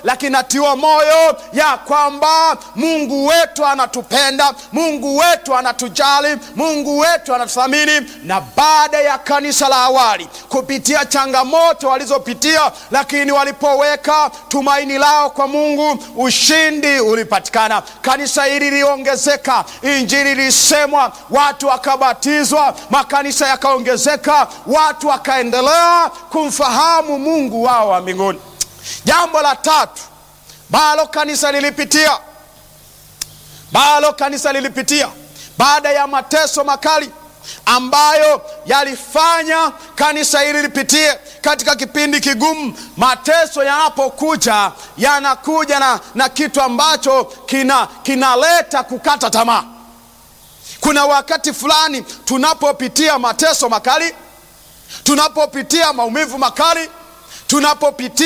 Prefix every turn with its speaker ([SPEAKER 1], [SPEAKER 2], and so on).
[SPEAKER 1] lakini natiwa moyo ya kwamba Mungu wetu anatupenda, Mungu wetu anatujali, Mungu wetu anatuthamini. Na baada ya kanisa la awali kupitia changamoto walizopitia, lakini walipoweka tumaini lao kwa Mungu, ushindi ulipatikana. Kanisa hili liliongezeka, injili ilisemwa, watu wakabatizwa, makanisa yakaongezeka, watu wakaendelea kumfahamu Mungu wao wa mbinguni. Jambo la tatu balo kanisa lilipitia balo kanisa lilipitia baada ya mateso makali ambayo yalifanya kanisa hili lipitie katika kipindi kigumu. Mateso yanapokuja yanakuja na, na kitu ambacho kina kinaleta kukata tamaa. Kuna wakati fulani tunapopitia mateso makali, tunapopitia maumivu makali, tunapopitia